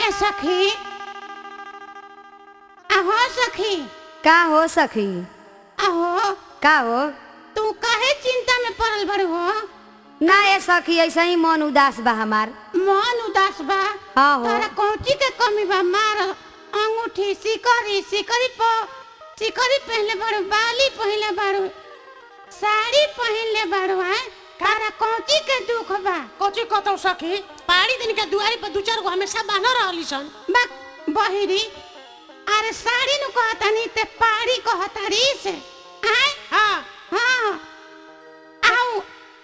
ए सखी आहो सखी का हो सखी आहो का हो तू काहे चिंता में पड़ल बड़ हो ना ए सखी ऐसे ही मन उदास बा हमार मन उदास बा हाँ हो। तोरा कौची के कमी बा मार अंगूठी सिकरी सिकरी प सिकरी पहनले बाड़ू बाली पहनले बाड़ू साड़ी पहनले बाड़ू है तारा कौची के दुख बा कोची कतौ सखी पहाड़ी दिन के दुआरी पर दू चार गो हमेशा बांध रहली सन बा बहिरी अरे साड़ी नु कहतानी ते पाड़ी कहतारी से आय हाँ हाँ आओ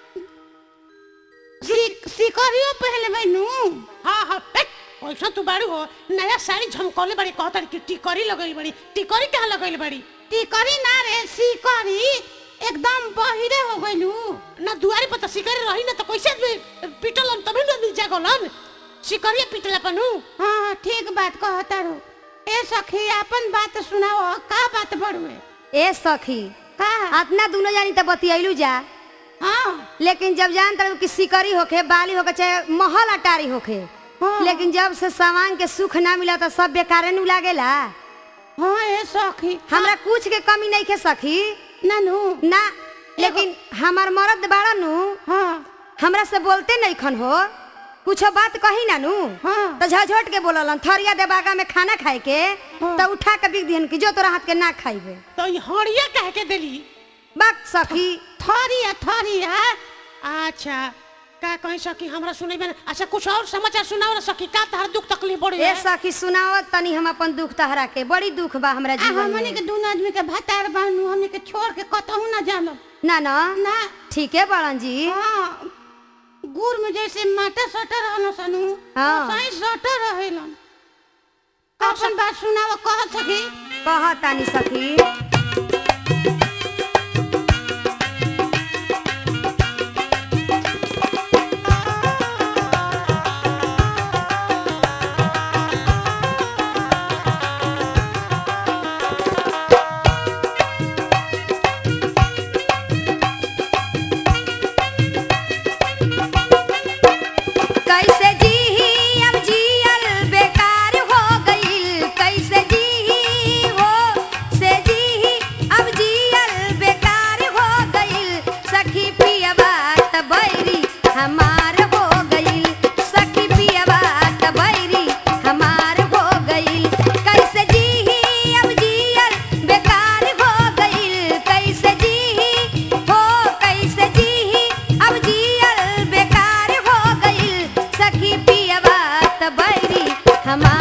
सिक सिकरियो पहले बैनू हाँ हाँ पेट पैसा तू बाड़ू हो नया साड़ी झमकौले बड़ी कहता कि टिकरी लगैली बड़ी टिकरी कहाँ लगैली बड़ी टिकरी ना रे सिकरी एकदम बहिरे हो गइलू ना दुआरी पर तो शिकारी रही ना तो कैसे आदमी पिटलन तभी ना आदमी जागलन शिकारिया पिटला पनु हाँ ठीक बात कहतारू ए सखी अपन बात सुनाओ का बात बड़ुए ए सखी का अपना दोनों जानी तो बतियलू जा हाँ लेकिन जब जान तरह कि सिकरी होखे बाली होखे चाहे महल अटारी होखे हाँ। लेकिन जब से सामान के सुख ना मिला तो सब बेकारे नु लागेला हाँ ए सखी हमरा कुछ के कमी नहीं खे सखी नानू ना लेकिन हमार मर्द बाड़ा नु हाँ हमरा से बोलते नहीं खन हो कुछ बात कही ना नु हाँ। तो झझोट के बोललन थरिया दे बागा में खाना खाए के हाँ। तो उठा के बिक दिहन कि जो तोरा हाथ के ना खाइबे तो ये हड़िया कह के देली बक सखी थरिया थरिया अच्छा का कहीं सकी हमरा सुनै में अच्छा कुछ और समाचार सुनाओ ना सकी का तहर दुख तकलीफ बड़ी ए है सखी सुनाओ तनी हम अपन दुख तहरा के बड़ी दुख बा हमरा आ जीवन हमनी के में दून आदमी के भतार बानू हमनी के छोड़ के कतहू ना जानो ना ना ना ठीक है बड़न जी हाँ गुड़ में जैसे माटा सटर रहन सनु हाँ। सही सटर रहेलन अपन बात सुनाव कह सकी कह तानी सखी कैसे जी अब जियल बेकार हो गईल कैसे जी हो से जी अब जियल बेकार हो गईल सखी पियबा त बैरी हमार हो गईल सखी पियबा त बैरी हमार हो गईल कैसे जी अब जियल बेकार हो गईल कैसे जी हो कैसे जी अब जियल बेकार हो गईल सखी पियबा त बैरी हमार